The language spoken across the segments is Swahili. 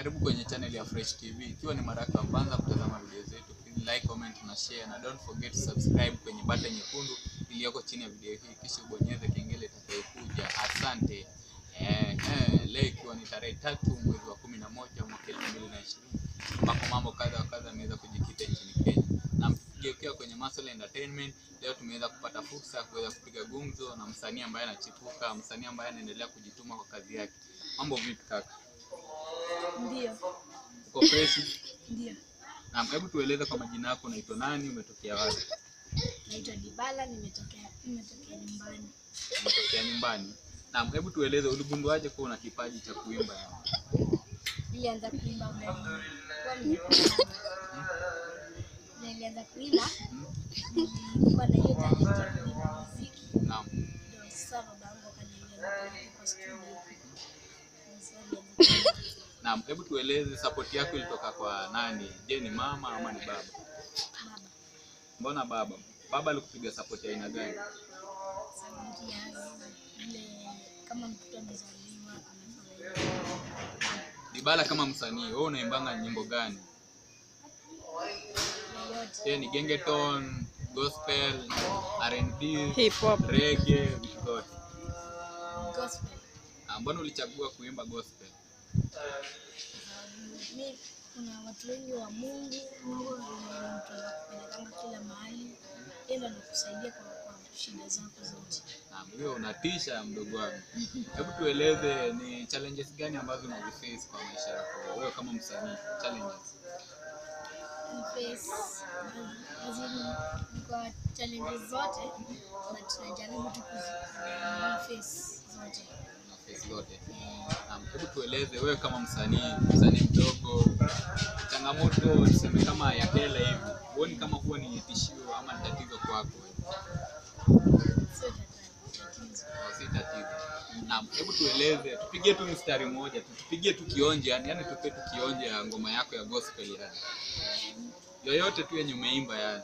Karibu kwenye channel ya Fresh TV. Ikiwa ni mara yako ya kwanza kutazama video zetu, please like, comment na share na don't forget to subscribe kwenye button nyekundu iliyoko chini ya video hii, kisha ubonyeze kengele itakayokuja. Asante. Eh, eh, leo ikiwa ni tarehe tatu mwezi wa kumi na moja mwaka elfu mbili na ishirini ambapo mambo kadha wa kadha yameweza kujikita nchini Kenya na mkigeukia kwenye masuala ya entertainment, leo tumeweza kupata fursa ya kuweza kupiga gumzo na msanii ambaye anachipuka, msanii ambaye anaendelea kujituma kwa kazi yake. Mambo vipi kaka? Ndio, Uko fresh? ndio. Naam, hebu tueleze kwa majina yako, unaitwa nani, umetokea wapi? Naitwa Dibala, nimetokea nimetokea nyumbani. Umetokea nyumbani. Naam, hebu tueleze uligunduaje kuwa una kipaji cha kuimba? Nilianza kuimba kwa mimi. Nilianza kuimba, nilikuwa na hiyo talent ya kuimba muziki. Naam. Ndio sasa babangu akanieleza kwa studio. Ndio sasa nilianza kuimba. Naam, hebu tueleze support yako ilitoka kwa nani? Je, ni mama ama ni baba? Baba, Mbona baba? Baba alikupiga support ya aina gani? sauti yangu ile kama mtoto amezaliwa amefurahi. Dibala kama msanii, wewe unaimbanga nyimbo gani? Yoyote. Je, ni gengeton, gospel, R&B, Hip hop. reggae, vitu zote? Gospel. Ah, Mbona ulichagua kuimba gospel? mi kuna watu wengi wa Mungu, Mungu ndio mtu anakupelekanga kila mahali, yeye ndo anakusaidia kwa, kwa shida zako zote. Naam, hiyo unatisha mdogo wangu. Hebu tueleze ni challenges gani ambazo unaziface kwa maisha yako wewe kama msanii? Challenges. Ni face lazima kwa challenges zote na tunajaribu tu kuzi face zote. Unaface zote. Eh, Naam, hebu tueleze wewe kama msanii, msanii mdogo, changamoto tuseme kama ya hela hivi, huoni kama huwa ni tishio ama ni tatizo kwako wewe? Sio tata- tatizo. Au si tatizo? Naam, hebu tueleze, tupigie tu mstari mmoja tu, tupigie tu kionje, yani, yani tupe tu kionje ya ngoma yako ya gospel yani. Yoyote tu yenye umeimba yani,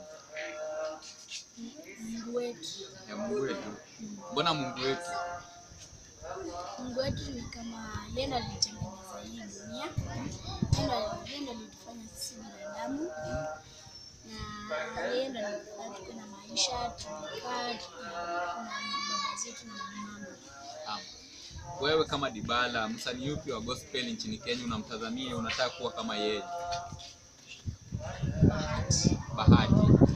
Mungu wetu, ya Mungu wetu. Mbona Mungu wetu? Mungu wetu ni kama yeye ndo alitengeneza hii dunia, yeye ndo yeye ndo alitufanya sisi binadamu na yeye ndo alitufanya tuwe na maisha, tumekaa tuna na baba zetu na mama. Naam. Wewe kama Dibala, msanii yupi wa gospel nchini Kenya unamtazamia, unataka kuwa kama yeye? Bahati Bahati.